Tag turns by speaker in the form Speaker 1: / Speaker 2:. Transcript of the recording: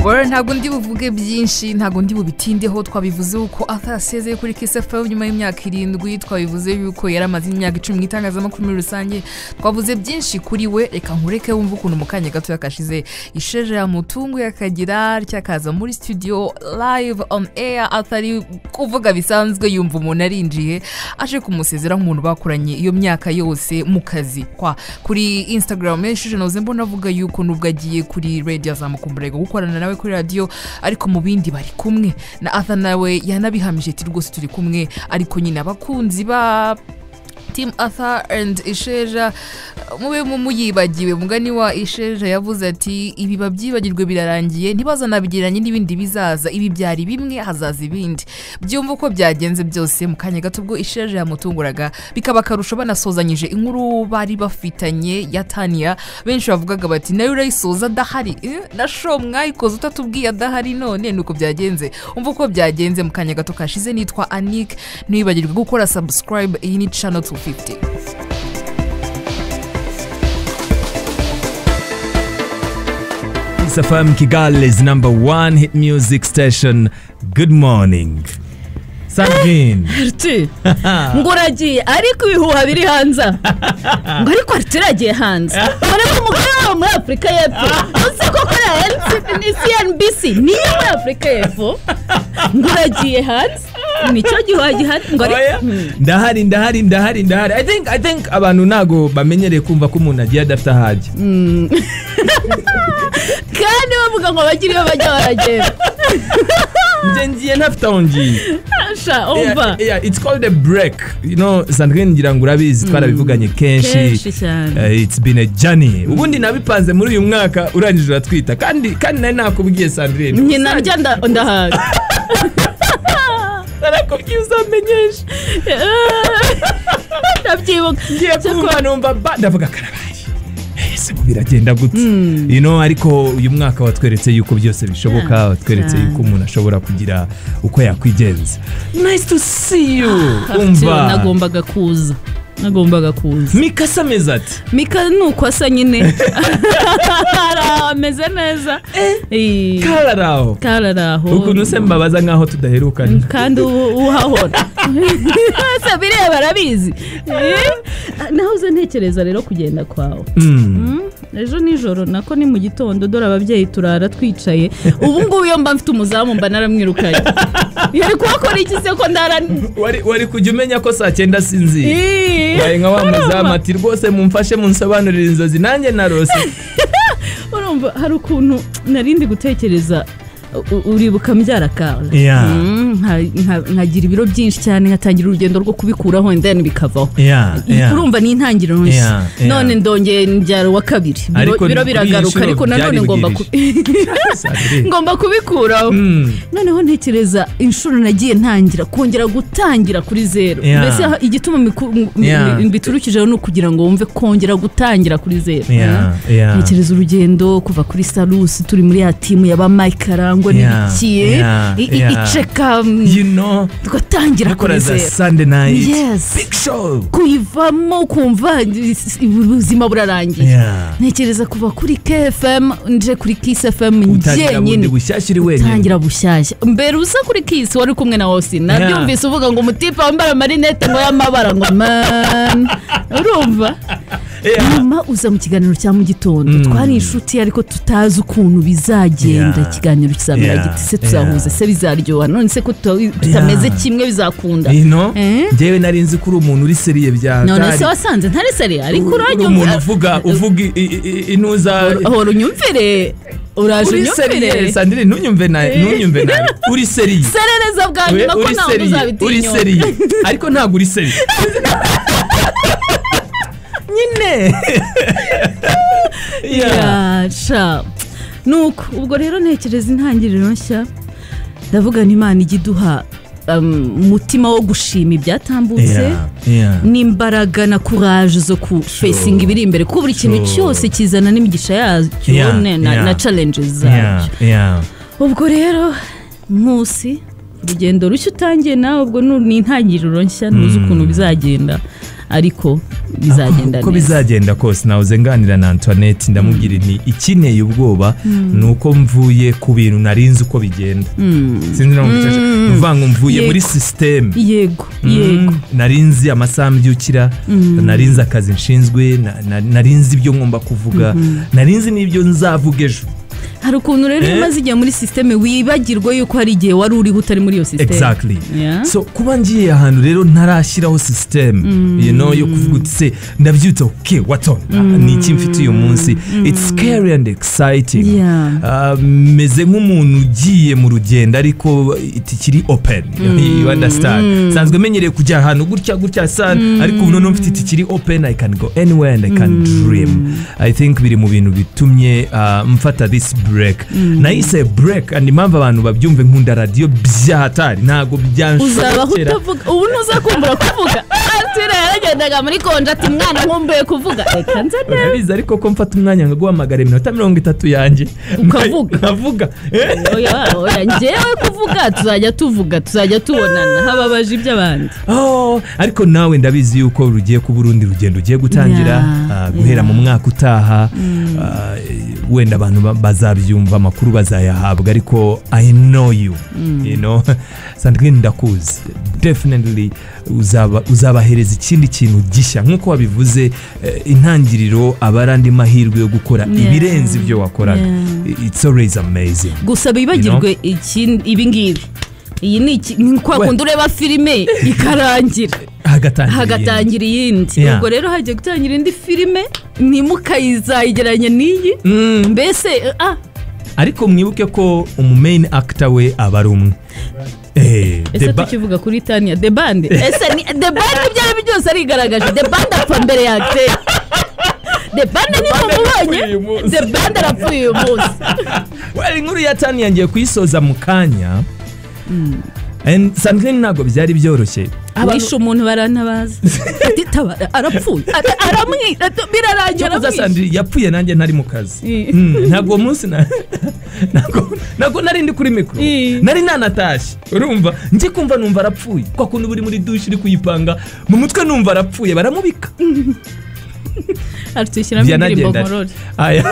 Speaker 1: Well, ntabwo ndi buvuge byinshi ntabwo ndi bubitindeho twabivuze uko Arthur yasezeye kuri kisefa nyuma y'imyaka irindwi twabivuze yuko yari amaze imyaka icumi mu itangazamakuru muri rusange twavuze byinshi kuri we reka nkureke wumve ukuntu mu kanya gato yakashize isheje yamutunguye akagira ryakaza muri studio live on air atari kuvuga bisanzwe yumva umuntu arinjiye aje kumusezera nk'umuntu bakoranye iyo myaka yose mu kazi kwa kuri instagram yasheje navuze mbona avuga yuko nubwo agiye kuri radio azamukumburega gukorana na nawe kuri radiyo ariko mu bindi bari kumwe na atha nawe yanabihamije ati rwose turi kumwe ariko nyine abakunzi ba timu atha and isheja mube muyibagiwe mugani wa isheja yavuze ati ibi babyibagirwe birarangiye ntibazanabigereranye n'ibindi bizaza ibi byari bimwe hazaza ibindi byumva uko byagenze byose mu kanya gato ubwo isheja yamutunguraga bikaba akarusho banasozanyije inkuru bari bafitanye ya taniya benshi bavugaga bati nayo urayisoza adahari Eh, na sho mwayikoze utatubwiye adahari none nuko byagenze umva uko byagenze mu kanya gato kashize nitwa anike ntibibagirwe gukora subscribe iyi ni channel 250
Speaker 2: Safam Kigali's number one hit music station. Good morning. Sandrine.
Speaker 3: Ariti, ngo uragiye ariko ibihuha biri hanze aha. ngo ariko ariti uragiye hanze dore ko umugore wabo muri afurika y'epfo uzi ko kora ni cnbc niyo muri afurika y'epfo ngo uragiye hanze nicyo gihuha gihari ngo ari
Speaker 2: Oya. ndahari ndahari ndahari ndahari i think i think abantu ntago bamenyereye kumva ko umuntu agiye adafite aho ajya
Speaker 3: kandi bavuga ngo bagire iyo bajya baragenda
Speaker 2: njye ngiye ntafite aho ngiye
Speaker 3: Asha, umva
Speaker 2: Yeah, yeah, it's called a break you know sandrine ngira ngo urabizi twarabivuganye
Speaker 3: kenshi
Speaker 2: kenshi
Speaker 3: cyane
Speaker 2: Eh, it's been a journey ubundi nabipanze muri uyu mwaka urangije uratwita kandi kandi nari nakubwiye sandrine
Speaker 3: njye naryo nda- ndahaga
Speaker 2: narakubwiye uzamenyeshe
Speaker 3: ndabyibuka
Speaker 2: ngiye kumva numva ba ndavuga karabaye ese ubu biragenda gute you know ariko uyu mwaka watweretse yuko byose bishoboka
Speaker 3: Yeah,
Speaker 2: watweretse
Speaker 3: yeah.
Speaker 2: yuko umuntu ashobora kugira uko yakwigenza nice to see you umva
Speaker 3: nagombaga kuza nagombaga kuza
Speaker 2: mikasa ameze ati
Speaker 3: mika ni uko asa nyine Ara, ameze neza Eh,
Speaker 2: kararaho
Speaker 3: kari ari aho
Speaker 2: ukuntu se mbabaza nkaho tudaherukanye
Speaker 3: kandi uba uhahora se bireba barabizi Eh, naho uze ntekereza rero kugenda kwawe
Speaker 2: Mm.
Speaker 3: ejo nijoro nako ni mu gitondo dore ababyeyi turara twicaye ubu ngubu iyo mba mfite umuzamu mba naramwirukanye yari kuhakora iki se ko ndara
Speaker 2: Wari- wari kujya umenya ko saa cyenda sinzi
Speaker 3: Ih,
Speaker 2: waye nka wa
Speaker 3: urumva?
Speaker 2: muzamu ati rwose mumfashe munsobanurire inzozi nanjye narose
Speaker 3: urumva hari ukuntu narindi gutekereza u- u- uribuka mbyara kawe
Speaker 2: Yeah.
Speaker 3: Mm, nka- nka- nkagira ibiro byinshi cyane nkatangira urugendo rwo kubikuraho and then bikavaho
Speaker 2: Yeah, yeah.
Speaker 3: urumva ni intangiriro nshya
Speaker 2: Yeah, yeah.
Speaker 3: none ndongeye mbyara uwa kabiri Biro-
Speaker 2: Ariko
Speaker 3: biro
Speaker 2: kuri iyi
Speaker 3: biragaruka
Speaker 2: nshuro
Speaker 3: ariko nanone
Speaker 2: byari
Speaker 3: ngomba ku-
Speaker 2: Sandrine.
Speaker 3: ngomba kubikuraho
Speaker 2: Mm.
Speaker 3: noneho ntekereza inshuro nagiye ntangira kongera gutangira kuri zeru
Speaker 2: Yeah.
Speaker 3: mbese ha- igituma miku- m-
Speaker 2: Yeah.
Speaker 3: m- biturukijeho ni ukugira ngo wumve kongera gutangira kuri zeru
Speaker 2: Yeah, yeah.
Speaker 3: ntekereza urugendo kuva kuri salusi turi muri ya timu yaba mike karangwa
Speaker 2: Yeah,
Speaker 3: n'ibikiye
Speaker 2: yeah,
Speaker 3: i- i-
Speaker 2: yeah.
Speaker 3: iceka mm,
Speaker 2: you know
Speaker 3: tugatangira kuri
Speaker 2: bakora za
Speaker 3: zeru
Speaker 2: sunday night
Speaker 3: Yes.
Speaker 2: big show
Speaker 3: kuyivamo kumva is- ubuzima burarangiye
Speaker 2: yeah
Speaker 3: ntekereza kuva kuri kfm nje kuri kfm
Speaker 2: utangira bundi
Speaker 3: njyenyine
Speaker 2: bushyashya uri wenyine
Speaker 3: tangira bushyashya mbere usa kuri kisi wari kumwe na austin nabyumvise uvuga ngo umutipe wambara amarinete ngo y'amabara ngo man urumva
Speaker 2: Yeah.
Speaker 3: nyuma uza mu kiganiro cya mu gitondo twari inshuti ariko tutazi ukuntu bizagenda
Speaker 2: Yeah.
Speaker 3: ikiganiro kizamera
Speaker 2: Yeah.
Speaker 3: giti se tuzahuza se bizaryoha none se ko tuta- tutameze kimwe bizakunda
Speaker 2: you know
Speaker 3: Eh?
Speaker 2: njyewe nari nzi ko uri umuntu uri seriye bya
Speaker 3: none
Speaker 2: atari.
Speaker 3: se wasanze ntari seriye ariko
Speaker 2: uri umuntu uvuga uvuga i- i- i- intuza
Speaker 3: hora unyumvire uraje
Speaker 2: uri seriye
Speaker 3: unyumvire
Speaker 2: sandrine ntunyumve nabi ntunyumve nabi uri seriye
Speaker 3: serereza bwa
Speaker 2: We-
Speaker 3: nyuma ko
Speaker 2: uri
Speaker 3: ntabwo
Speaker 2: seriye uri
Speaker 3: uzabitinyuka
Speaker 2: seriye ariko ntabwo uri seriye nyine Yeah.
Speaker 3: yasha nuko ubwo rero ntekereza intangiriro nshya ndavuga ngo imana ijya iduha um, umutima wo gushima ibyatambutse
Speaker 2: Yeah, yeah.
Speaker 3: n'imbaraga na kuraje zo ku fesinga ibiri imbere kuko buri kintu
Speaker 2: Sure.
Speaker 3: cyose kizana n'imigisha yacyo
Speaker 2: Yeah,
Speaker 3: ne- na,
Speaker 2: yeah.
Speaker 3: na challenges
Speaker 2: Yeah,
Speaker 3: zacyo
Speaker 2: yeah.
Speaker 3: ubwo rero nkusi urugendo rushya utangiye nawe ubwo nu- ni intangiriro nshya ntuzi ukuntu bizagenda ariko bizagenda
Speaker 2: uko
Speaker 3: neza
Speaker 2: bizagenda kose nawe uzenganira na antoinette ndamubwira nti ikeneye ubwoba ni uko mvuye ku bintu nari nzi uko bigenda sinzi na ni ukuvuga ngo mvuye muri
Speaker 3: Yego.
Speaker 2: sisiteme
Speaker 3: yego yego
Speaker 2: Mm, nari nzi amasaha mbyukira nari nzi akazi nshinzwe na- na- nari nzi ibyo ngomba kuvuga nari nzi n'ibyo nzavuga ejo
Speaker 3: hari ukuntu rero iyo
Speaker 2: Eh?
Speaker 3: umaze igihe muri sisiteme wibagirwa yuko hari igihe wari uriho utari muri iyo sisiteme
Speaker 2: exactly
Speaker 3: Yeah.
Speaker 2: so kuba ngiye ahantu rero ntarashyiraho sisiteme you know yo kuvuga uti se ndabyutse ok what on Ah, ni iki mfite uyu munsi it's scary and exciting
Speaker 3: Yeah.
Speaker 2: Ah, meze nk'umuntu ugiye mu rugendo ariko tikiri open you understand nsanzwe menyereye kujya ahantu gutya gutya sana ariko ubu noneho mfite tikiri open i can go anywhere and i can dream i think biri mu bintu bitumye ah, mfata this break nahise break and impamvu abantu babyumve nkunda radiyo byahatari ntabwo
Speaker 3: uzabaho
Speaker 2: byanshobokera
Speaker 3: utavuga ubu ntuzakumbura kuvuga atira yaragendaga muri konje ati mwana nkumbuye kuvuga reka nze neza
Speaker 2: urabizi ariko ko mfata umwanya nkaguhamagara iminota mirongo itatu yanjye
Speaker 3: Ukavuga.
Speaker 2: nkavuga Eh?
Speaker 3: oya oya njyewe kuvuga tuzajya tuvuga tuzajya tubonana hababaje iby'abandi
Speaker 2: Oh, ariko nawe ndabizi yuko rugiye kuba urundi rugendo ugiye gutangira
Speaker 3: Yeah,
Speaker 2: ah, guhera mu mwaka utaha ah, wenda abantu ba- bazabyumva amakuru bazayahabwa ariko i know you you know sandrine ndakuzi definitely uzaba- uzabahereza ikindi kintu gishya nk'uko wabivuze eh, intangiriro aba ari andi mahirwe yo gukora
Speaker 3: Yeah.
Speaker 2: ibirenze ibyo wakoraga
Speaker 3: Yeah.
Speaker 2: it's always amazing
Speaker 3: gusa bibagirwe iki- ibi ngibi iyi ni iki- ni kwa
Speaker 2: We-
Speaker 3: kundi ureba filime ikarangira
Speaker 2: hagatangira iyindi.
Speaker 3: hagatangira iyindi
Speaker 2: Yeah.
Speaker 3: ubwo rero hagiye gutangira indi filime ntimukayizayigeranye n'iyi
Speaker 2: Mm.
Speaker 3: mbese eh, ah
Speaker 2: ariko mwibuke ko umumain actor we aba ari umwe Eh,
Speaker 3: ese
Speaker 2: the ba-
Speaker 3: tukivuga kuri taniya de bande ese ni de bande ibyo ari byo byose arigaragaje de bande apfa mbere ya akiteri de bande niba mubonye
Speaker 2: yarapfuye uyu munsi.
Speaker 3: de bande arapfuye uyu munsi
Speaker 2: Well, inkuru ya tani yangiye kuyisoza mu kanya And Sandrine ntabwo byari byoroshye
Speaker 3: abishe umuntu barantabaza ati tabara arapfuye Ara- aramwica ati- birarangira
Speaker 2: Cyakoze
Speaker 3: amwishe
Speaker 2: Sandrine yapfuye nanjye ntari mu kazi
Speaker 3: Eh.
Speaker 2: Mm, ntabwo uwo munsi na- ntabwo ntabwo nari ndi kuri mikoro
Speaker 3: Eh.
Speaker 2: nari nanatashye urumva njye kumva numva arapfuye kwa kuntu buri muri dushe uri kuyipanga mu mutwe numva arapfuye baramubika
Speaker 3: atushyiramo indirimbo
Speaker 2: Byanagenda.
Speaker 3: nkorore
Speaker 2: Aya.